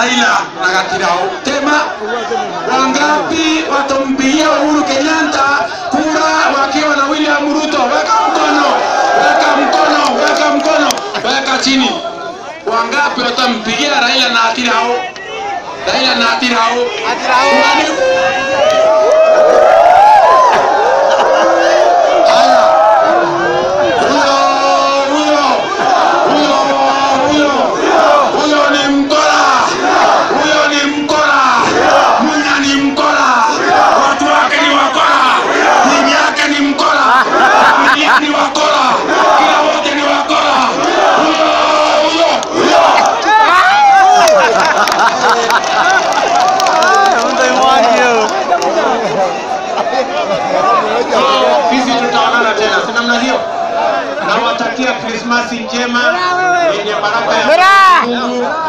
Raila na Gatirao. Tema, wangapi watampigia Uhuru Kenyatta kura wakiwa na William Ruto? Weka mkono, weka mkono, weka mkono, weka chini. Wangapi watampigia Raila na Gatirao? Raila na Gatirao. Nani? Haya. Huyo, huyo, huyo, huyo, huyo ni mkora, huyo ni mkora, Munya ni mkora, watu wake ni wakora, bibi yake ni mkora, familia ni wakora, kila wote ni wakora. Huyo, huyo, huyo. Sisi tutaonana tena, si namna hiyo? Nawatakia Krismasi njema yenye baraka ya Mungu